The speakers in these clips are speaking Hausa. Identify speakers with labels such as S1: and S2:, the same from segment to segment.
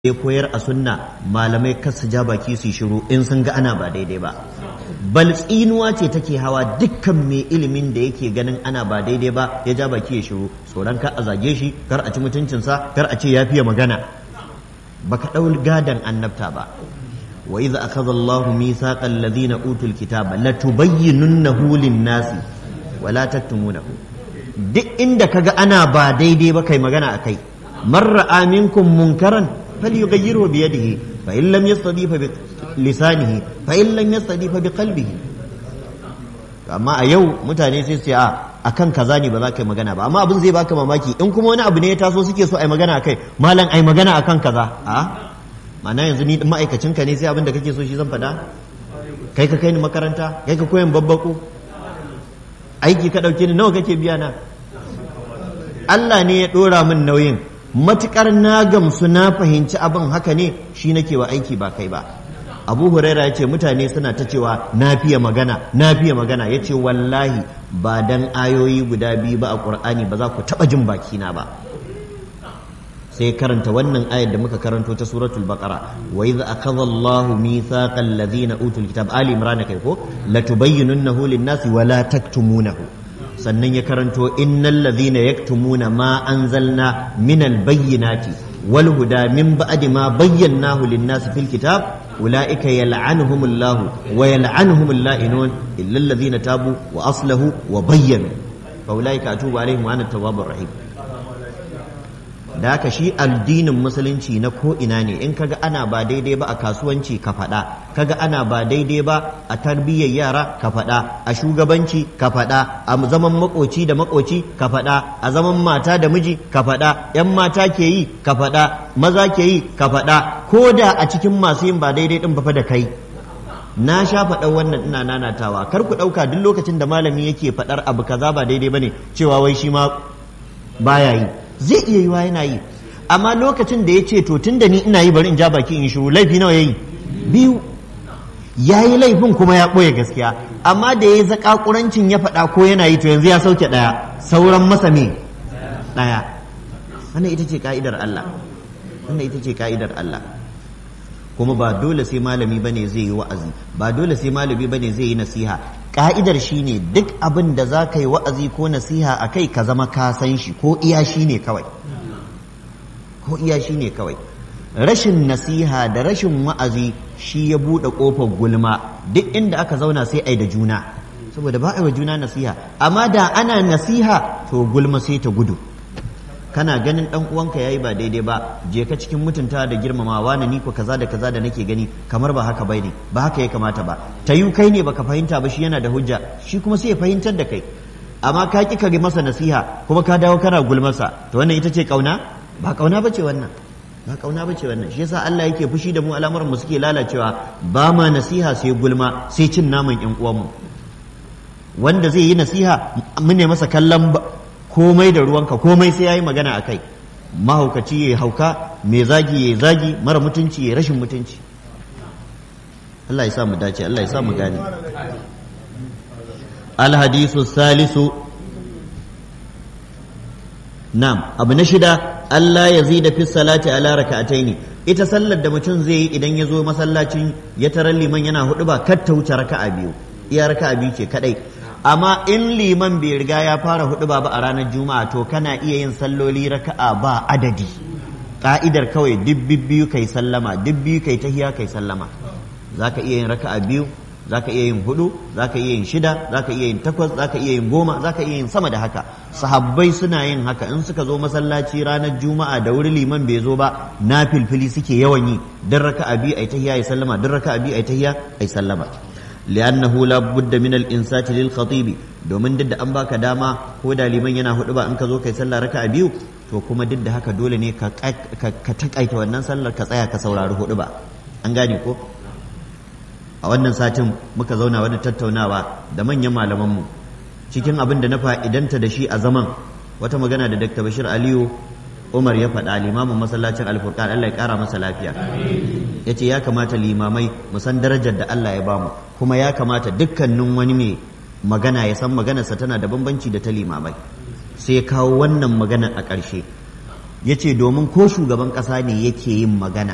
S1: ya koyar a sunna malamai kar su ja baki su shiru in sun ga ana ba daidai ba bal tsinuwa ce take hawa dukkan mai ilimin da yake ganin ana ba daidai ba ya ja baki ya shiru tsoron kar a zage shi kar a ci mutuncinsa kar a ce ya fiye magana baka ɗau gadan annabta ba wa idza akhadha Allahu mithaqa alladhina utul kitaba latubayyinunnahu lin-nasi wa la taktumunahu duk inda kaga ana ba daidai ba kai magana akai man ra'a minkum munkaran فليغيره بيده فإن لم يستطيع بلسانه فإن لم يستطيع بقلبه amma a yau mutane sai su a akan kaza ne ba za ka yi magana ba amma abin zai baka mamaki in kuma wani abu ne ya taso suke so a yi magana kai malam ai magana akan kaza a mana yanzu ni ma'aikacin ka ne sai abin da kake so shi zan faɗa kai ka kai ni makaranta kai ka koyan babbako aiki ka ɗauke ni nawa kake biya na Allah ne ya ɗora min nauyin matukar na gamsu na fahimci abin haka ne shi nake wa aiki ba kai ba abu huraira ya ce mutane suna ta cewa na fiye magana na fiye magana ya ce wallahi ba dan ayoyi guda biyu ba a ƙur'ani ba za ku taɓa jin bakina ba sai karanta wannan ayar da muka karanto ta suratul baqara wa idza akhadha Allahu mithaqal ladina utul kitab ali imran kai ko latubayyinunnahu lin-nasi wa la taktumunahu sannan ya karanto innal ladhina yaktumuna ma anzalna minal bayyinati wal huda min ba'di ma bayyanahu lin-nasi fil kitab ulaika yal'anuhumullahu wa yal'anuhumul la'inun illa alladhina tabu wa aslahu wa bayyanu fa ulaika atubu alaihim wa ana tawwabur rahim da haka shi addinin musulunci na ko ina ne in kaga ana ba daidai ba a kasuwanci ka faɗa kaga ana ba daidai ba a tarbiyyar yara ka faɗa a shugabanci ka faɗa a zaman makoci da makoci ka faɗa a zaman mata da miji ka faɗa yan mata ke yi ka faɗa maza ke yi ka faɗa ko da a cikin masu yin ba daidai din ba fa da kai na sha faɗar wannan ina nanatawa kar ku ɗauka duk lokacin da malami yake faɗar abu kaza ba daidai bane cewa wai shi ma baya yi zai iya yiwa yana yi amma lokacin da ya ce to tun da ni ina yi bari in ja baki in shiru laifi nawa ya yi biyu ya yi laifin kuma ya ɓoye gaskiya amma da ya yi zaƙaƙurancin ya faɗa ko yana yi to yanzu ya sauke ɗaya sauran masa me ɗaya wannan ita ce ka'idar Allah wannan ita ce ka'idar Allah kuma ba dole sai malami bane zai yi wa'azi ba dole sai malami bane zai yi nasiha ka'idar shi ne duk abin da za ka yi wa'azi ko nasiha a kai ka zama ka san shi ko iya shi ne kawai ko iya shi ne kawai rashin nasiha da rashin wa'azi shi ya buɗe ƙofar gulma duk inda aka zauna sai ai da juna saboda ba a yi wa juna nasiha amma da ana nasiha to gulma sai ta gudu kana ganin dan uwanka yayi ba daidai ba je ka cikin mutunta da girmamawa na ni ko kaza da kaza da nake gani kamar ba haka bai ne ba haka ya kamata ba ta yi kai ne baka fahimta ba shi yana da hujja shi kuma sai ya fahimtar da kai amma ka ki kage masa nasiha kuma ka dawo kana gulmasa to wannan ita ce kauna ba kauna bace wannan ba kauna bace wannan shi yasa Allah yake fushi da mu al'amuran mu suke lalacewa ba ma nasiha sai gulma sai cin naman yan uwanmu wanda zai yi nasiha mun ne masa kallon komai da ruwanka komai sai ya yi magana a kai mahaukaci ya hauka mai zagi ya zagi mara mutunci ya rashin mutunci Allah ya sa mu dace Allah ya sa mu gane alhadisu salisu nam abu na shida Allah ya zida fi salati ala raka'ataini ita sallar da mutum zai yi idan ya zo masallacin ya tarar liman yana hudu ba kar ta wuce raka'a biyu iya raka'a biyu ce kadai amma in liman bai riga ya fara hudu ba a ranar juma'a to kana iya yin salloli raka'a ba adadi ka'idar kawai duk biyu kai sallama duk biyu kai tahiya kai sallama zaka iya yin raka'a biyu zaka iya yin hudu zaka iya yin shida zaka iya yin takwas zaka iya yin goma zaka iya yin sama da haka sahabbai suna yin haka in suka zo masallaci ranar juma'a da wuri liman bai zo ba na filfili suke yawan yi dan raka'a biyu ai tahiya ai sallama dan raka'a biyu ai tahiya ai sallama لأنه لا بد من الإنسات للخطيب domin duk da an baka dama ko da liman yana hudu ba in ka zo kai sallah raka'a biyu to kuma duk da haka dole ne ka takaita wannan sallar ka tsaya ka saurari hudu ba an gane ko a wannan satin muka zauna wani tattaunawa da manyan malamanmu cikin abin da na fa'idanta da shi a zaman wata magana da Dr. Bashir Aliyu Umar ya faɗa limamin masallacin alfurqan Allah ya ƙara masa lafiya ya ce ya kamata limamai mu san darajar da Allah ya bamu kuma ya kamata dukkanin wani mai magana ya san maganarsa tana da bambanci da ta limamai sai ya kawo wannan magana a ƙarshe ya ce domin ko shugaban ƙasa ne yake yin magana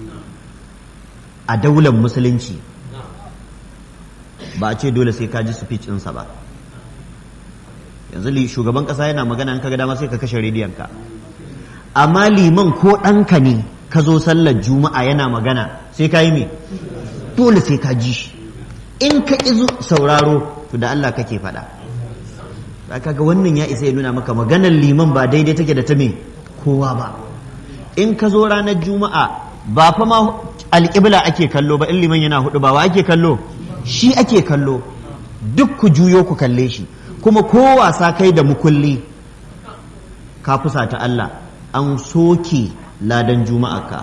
S1: a daular musulunci ba a ce dole sai ka ji speech ɗinsa ba yanzu shugaban ƙasa yana magana an kaga dama sai ka kashe rediyonka amma liman ko ɗanka ne ka zo sallar juma'a yana magana sai ka yi me dole sai ka ji shi in ka izu sauraro to da Allah kake faɗa ba kaga wannan ya isa ya nuna maka maganar liman ba daidai take da ta me kowa ba in ka zo ranar juma'a ba fa ma alƙibla ake kallo ba in liman yana hudu ba wa ake kallo shi ake kallo duk ku juyo ku kalle shi kuma ko wasa kai da mukulli ka fusa ta Allah an soke ladan juma'arka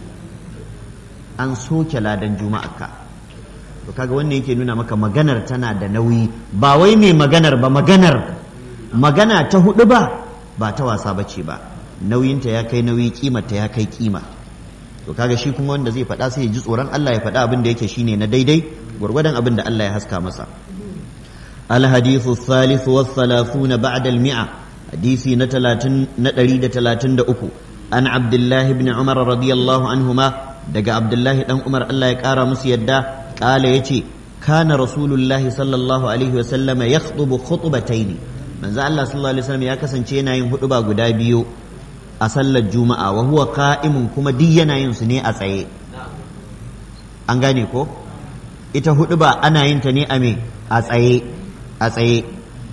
S1: an soke ladan juma'arka to kaga wannan yake nuna maka maganar tana da nauyi ba wai mai maganar ba maganar magana ta hudu ba ba ta wasa bace ba nauyinta ya kai nauyi kimarta ya kai kima to kaga shi kuma wanda zai faɗa sai ya ji tsoron Allah ya faɗa abin da yake shine na daidai gwargwadon abin da Allah ya haska masa الحديث الثالث والثلاثون بعد المئة حديثي نتلاتن نتريد تلاتن دأكو عن عبد الله بن عمر رضي الله عنهما دقى عبد الله بن عمر الله يكارى مسيدا قال يتي كان رسول الله صلى الله عليه وسلم يخطب خطبتين من زال الله صلى الله عليه وسلم يكسن شينا ينهدبا قدابيو أصلى الجمعة وهو قائم كما دينا ينسني أسعي أنغاني كو ita hudu ba ana yin ta ne a me a tsaye a tsaye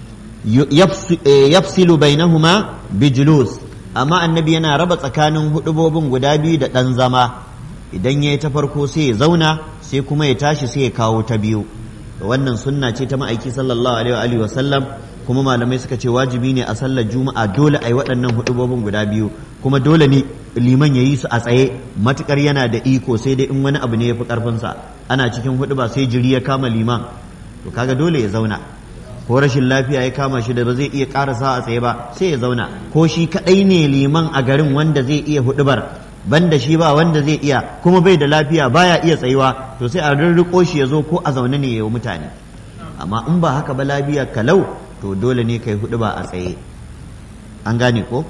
S1: yafsilu bainahuma bijulus amma annabi yana raba tsakanin hudubobin guda biyu da ɗan zama idan ya yi ta farko sai ya zauna sai kuma ya tashi sai ya kawo ta biyu wannan sunna ce ta ma'aiki sallallahu alaihi wa sallam kuma malamai suka ce wajibi ne a sallar juma'a dole a yi waɗannan hudubobin guda biyu kuma dole ne liman ya yi su a tsaye matukar yana da iko sai dai in wani abu ne ya fi ƙarfinsa ana cikin huduba sai jiri ya kama liman to kaga dole ya zauna ko rashin lafiya ya kama shi da ba zai iya karasa a tsaye ba sai ya zauna ko shi kadai ne liman a garin wanda zai iya hudubar banda shi ba wanda zai iya kuma bai da lafiya baya iya tsayuwa to sai a rirriko shi ya zo ko a zaune ne ya yi mutane amma in ba haka ba lafiya kalau to dole ne kai huduba a tsaye an gane ko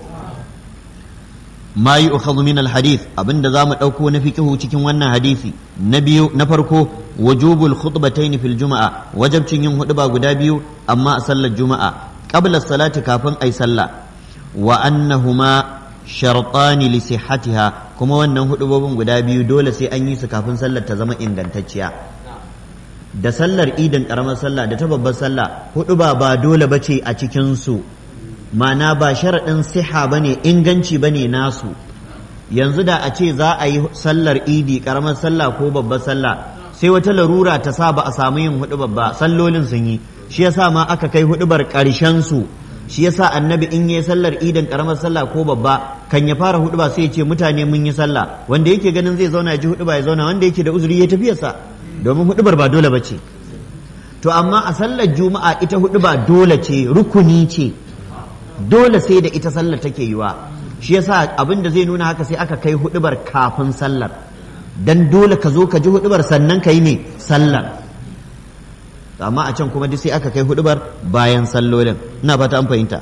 S1: ma yi ukhadhu min alhadith abinda zamu dauko na fiqhu cikin wannan hadisi na biyu na farko wujubul khutbatayn fil juma'a wajabcin yin huduba guda biyu amma a sallar juma'a qabla salati kafin ai sallah wa annahuma shartani li sihhatiha kuma wannan hudubobin guda biyu dole sai an yi su kafin sallar ta zama ingantacciya da sallar idin karamar sallah da ta babbar sallah huduba ba dole bace a cikin su mana ba sharaɗin siha ba ne inganci ba ne nasu yanzu da a ce za a yi sallar idi ƙaramar sallah ko babbar sallah sai wata larura ta sa ba a samu yin hudu babba sallolin sun yi shi yasa ma aka kai hudubar ƙarshen su shi yasa annabi in yi sallar idin ƙaramar sallah ko babba kan ya fara huduba sai ya ce mutane mun yi sallah wanda yake ganin zai zauna ya ji huduba ya zauna wanda yake da uzuri ya tafiyarsa domin hudubar ba dole ba ce to amma a sallar juma'a ita huduba dole ce rukuni ce dole sai da ita sallar take yiwa shi yasa abin da zai nuna haka sai aka kai hudubar kafin sallar dan dole ka zo ka ji hudubar sannan ka yi ne sallar amma a can kuma duk sai aka kai hudubar bayan sallolin ina fata an fahimta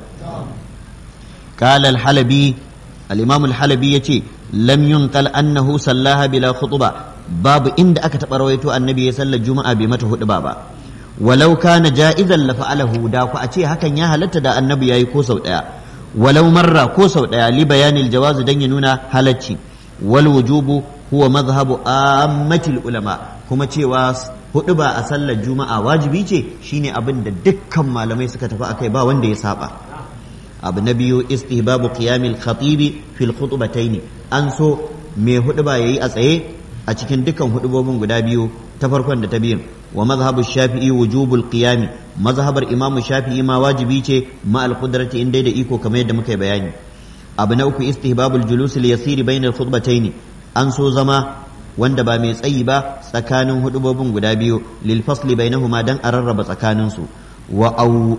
S1: qala al-halabi al-imam al-halabi yace lam yunqal annahu sallaha bila khutba babu inda aka taɓa rawaito annabi ya sallar juma'a bai mata huduba ba walau kana ja'izan la fa'alahu da ku a ce hakan ya halatta da annabi yayi ko sau daya walau marra ko sau daya li bayanil jawaz dan ya nuna halacci wal wujubu huwa madhhabu ammatil ulama kuma cewa hudu ba a sallar juma'a wajibi ce shine abin da dukkan malamai suka tafi akai ba wanda ya saba abu na biyu istihbabu qiyamil khatibi fil khutbatayn an so mai hudu ba yayi a tsaye a cikin dukkan hudubobin guda biyu ta farkon da ta biyun wa mazhabu shafi'i wujubul qiyami mazhabar imam shafi'i ma wajibi ce ma al qudrati in dai da iko kamar yadda muka yi bayani abu na uku istihbabul julus li yasiri bainal khutbatayn an so zama wanda ba mai tsayi ba tsakanin hudubobin guda biyu lil fasli bainahuma dan a rarraba tsakanin su wa au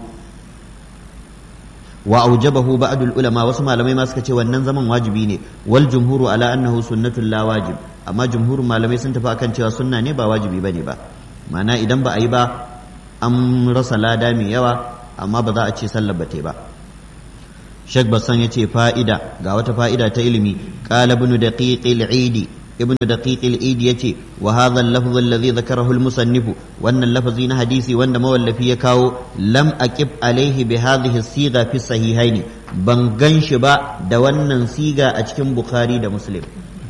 S1: wa aujabahu ba'dul ulama wasu malamai ma suka ce wannan zaman wajibi ne wal jumhuru ala annahu sunnatul la wajib amma jumhurin malamai sun tafi akan cewa sunna ne ba wajibi bane ba ma'ana idan ba a yi ba an rasa lada mai yawa amma ba za a ce sallar ba ta ba Sheikh Bassan ya ce fa'ida ga wata fa'ida ta ilimi qala ibn daqiq al-eid ibn daqiq al-eid yace wa hadha al-lafz alladhi dhakarahu al-musannif wannan lafazi na hadisi wanda mawallafi ya kawo lam aqib alaihi bi hadhihi as-sigha fi sahihaini ban ganshi ba da wannan siga a cikin bukhari da muslim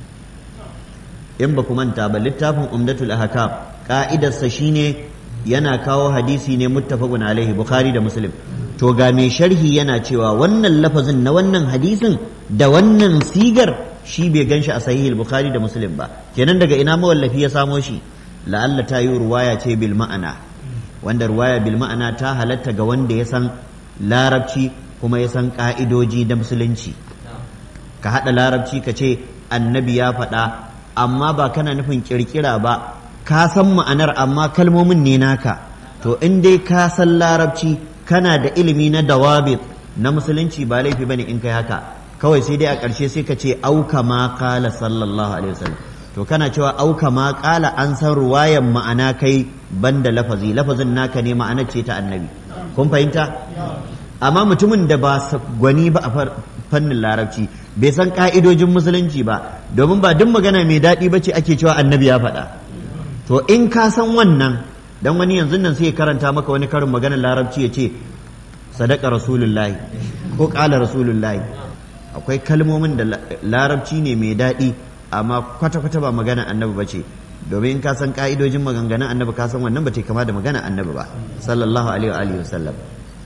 S1: in ba ku manta ba littafin umdatul ahkam ka'idarsa shine yana kawo hadisi ne muttafaqun alaihi bukhari da muslim to ga mai sharhi yana cewa wannan lafazin na wannan hadisin da wannan sigar shi bai ganshi a sahihul bukhari da muslim ba kenan daga ina mawallafi ya samo shi la'alla ta yi ruwaya ce bil ma'ana wanda ruwaya bil ma'ana ta halatta ga wanda ya san larabci kuma ya san ka'idoji da musulunci ka haɗa larabci ka ce annabi ya faɗa amma ba kana nufin kirkira ba ka san ma'anar amma kalmomin ne naka to in dai ka san larabci kana da ilimi na dawabit na musulunci ba laifi bane in kai haka kawai sai dai a ƙarshe sai ka ce auka ma kala sallallahu alaihi wasallam to kana cewa auka ma kala an san ruwayan ma'ana kai banda lafazi lafazin naka ne ma'anar ce ta annabi kun fahimta amma mutumin da ba gwani ba a fannin larabci bai san ka'idojin musulunci ba domin ba duk magana mai daɗi ba ce ake cewa annabi ya faɗa to in ka san wannan dan wani yanzu nan sai ya karanta maka wani karin maganar larabci ya ce sadaka rasulullahi ko ƙala rasulullahi akwai kalmomin da larabci ne mai daɗi amma kwata-kwata ba magana annabi ba ce domin in ka san ka'idojin maganganun annabi ka san wannan ba ta kama da magana annabi ba sallallahu alaihi wa sallam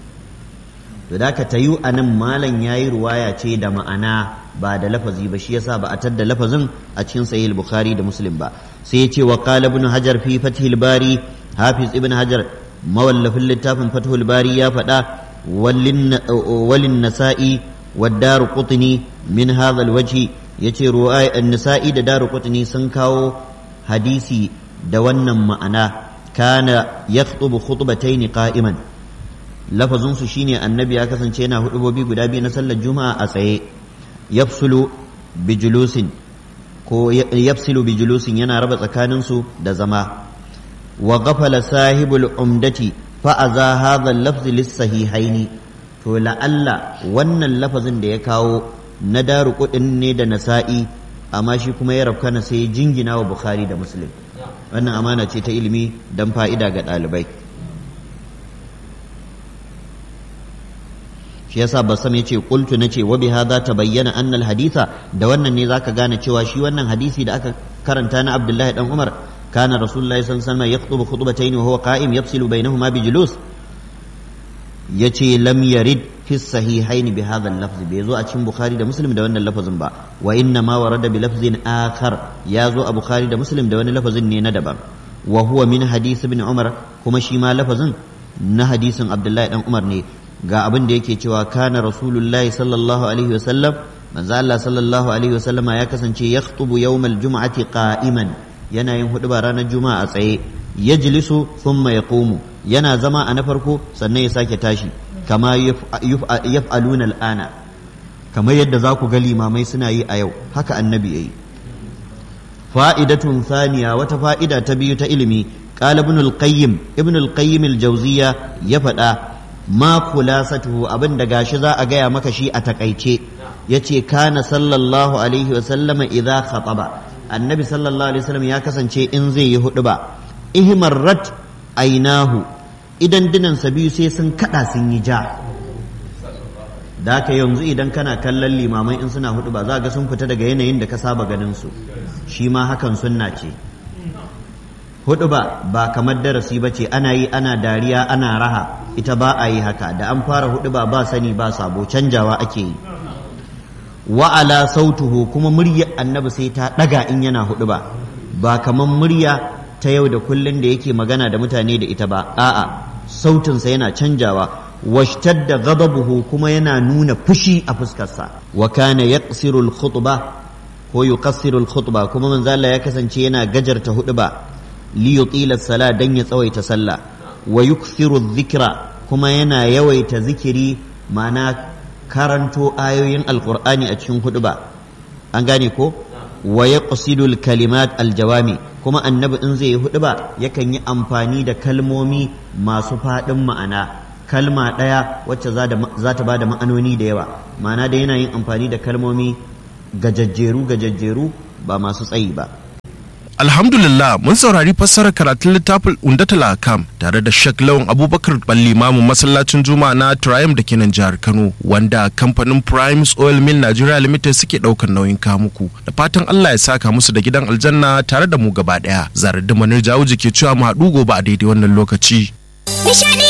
S1: to da ka tayu a nan malam ya yi ruwaya ce da ma'ana ba da lafazi ba shi yasa ba a tadda lafazin a cikin sahih bukhari da muslim ba sai ya ce wa qala ibn hajar fi fathil bari hafiz ibn hajar mawallafin littafin fathul bari ya faɗa walin nasa'i wa daru qutni min hadha alwajhi yace ruwaya an-nasa'i da daru qutni sun kawo hadisi da wannan ma'ana kana yakhutubu khutbatayn qa'iman lafazinsu shine annabi ya kasance yana hudubobi guda biyu na sallar juma'a a tsaye yafsulu bijulusin ko yafsilu bijulusin yana raba tsakaninsu da zama wa ghafala sahibul umdati fa aza hadha al-lafz lis-sahihaini to la'alla wannan lafazin da ya kawo na daru kudin ne da nasa'i amma shi kuma ya rabkana sai jingina wa bukhari da muslim wannan amana ce ta ilimi dan fa'ida ga ɗalibai shi yasa basam yace qultu nace wa bihadha tabayyana anna alhaditha da wannan ne zaka gane cewa shi wannan hadisi da aka karanta na Abdullahi dan Umar kana rasulullahi sallallahu alaihi wasallam yakhutubu khutbatayn wa huwa qa'im yafsilu bainahuma bi julus yace lam yarid fi sahihain bi hadha al-lafz bai zo a cikin bukhari da muslim da wannan lafazin ba wa inna ma warada bi lafzin akhar ya zo a bukhari da muslim da wani lafazin ne na daban wa huwa min hadith ibn umar kuma shi ma lafazin na hadisin abdullahi dan umar ne ga abin da yake cewa kana rasulullahi sallallahu alaihi wasallam manzo Allah sallallahu alaihi wasallam ya kasance yakhutubu yawmal jum'ati qa'iman yana yin huduba ranar juma'a a tsaye yajlisu thumma yaqumu yana zama a na farko sannan ya sake tashi kama yaf'aluna al'ana kamar yadda za ku ga limamai suna yi a yau haka annabi yayi fa'idatun thaniya wata fa'ida ta biyu ta ilimi qala ibn al-qayyim ibn al-qayyim al-jawziya ya faɗa ma kulasatuhu abin da gashi za a gaya maka shi a takaice yace kana sallallahu alaihi wa sallama idza khataba annabi sallallahu alaihi wasallam ya kasance in zai yi hudu ba ihmarrat ainahu idan dinansa biyu sai sun kada sun yi ja da haka yanzu idan kana kallon limamai in suna hudu ba za ga sun fita daga yanayin da ka saba ganin su shi ma hakan sunna ce hudu ba ba kamar darasi ba ce ana yi ana dariya ana raha ita ba a yi haka da an fara hudu ba ba sani ba sabo canjawa ake yi wa'ala sautuhu kuma murya annabi sai ta daga in yana hudu ba ba kamar murya ta yau da kullun da yake magana da mutane da ita ba a'a sautinsa yana canjawa washtadda ghadabuhu kuma yana nuna fushi a fuskarsa wa kana yaqsiru al-khutba ko yuqassiru al-khutba kuma manzo Allah ya kasance yana gajarta hudu ba li yutila sala dan ya tsawaita sallah wa yukthiru dhikra kuma yana yawaita zikiri ma'ana karanto ayoyin alqur'ani a cikin hudu ba an gane ko wa yaqsidu al-kalimat al-jawami kuma annabi in zai yi hudu ba yakan yi amfani da kalmomi masu faɗin ma'ana kalma ɗaya wacce za ta ba da ma'anoni da yawa ma'ana da yana yin amfani da kalmomi gajajjeru gajajjeru ba masu tsayi ba
S2: Alhamdulillah mun saurari fassarar karatun littafin Undatul Akam tare da Sheikh Lawan Abubakar Ballimamu masallacin Juma'a na Triumph da kenan jihar Kano wanda kamfanin Primes Oil Mill Nigeria Limited suke daukar nauyin kamuku da fatan Allah ya saka musu da gidan aljanna tare da mu gaba daya. Zarar da Manir Jawuji ke cewa mu haɗu gobe a daidai wannan lokaci.
S3: Nishadi